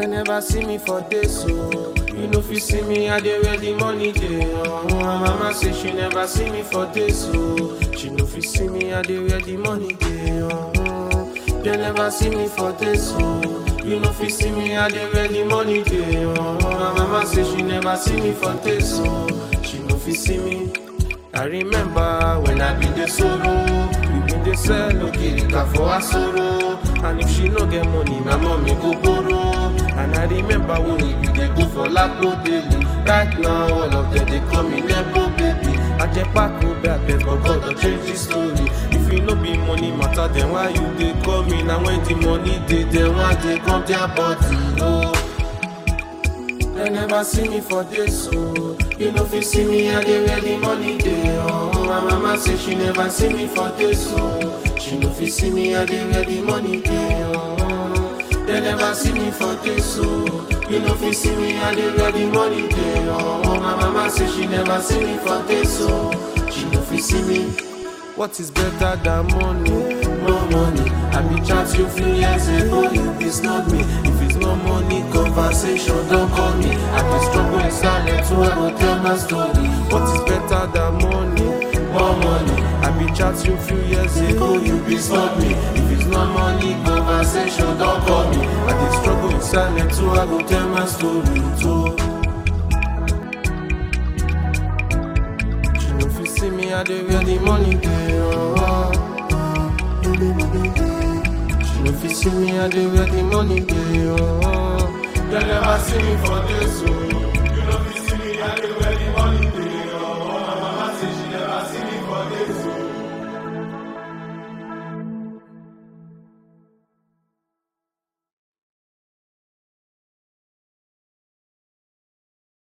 They never see me for days, so you know if you see me, I dey where the money dey. Oh, my mama say she never see me for days, so she know if you see me, I dey where the money dey. Oh, they never see me for days, so you know if you see me, I dey where the money dey. Oh, my mama say she never see me for days, so she know if you see me. I remember when I been the sorrow, we been the sell okirika for her sorrow. And if she no get money, my mommy go borrow. And I remember when we be dey go for Lapo daily. Right now, all of them they call me Nebo baby. I just pack go back, but God don't change the story. If you no be money matter, then why you dey call me? Now when the money dey, then why they come their body? Oh. They never see me for this, so you know if you see me, I dey where the money dey. Oh, my mama say she never see me for this, so she know if you see me, I dey where the money dey. Oh, they never see me for this, so you know if you see me, I dey where the money dey. Oh, my mama say she never see me for this, so she know if you see me. What is better than money? No money. I be chat you few years ago, you be snub me. If it's no money, conversation don't call me. I be struggle in silence, so I go tell my story. What is better than money? More money. I be chat you few years ago, you be snub me. If it's no money, conversation don't call me. I be struggle in silence, so I go tell my story too. She know if you see me, I dey where the money dey. Oh. She know if you see me, I dey where the money dey. Oh. They never see me for this, oh.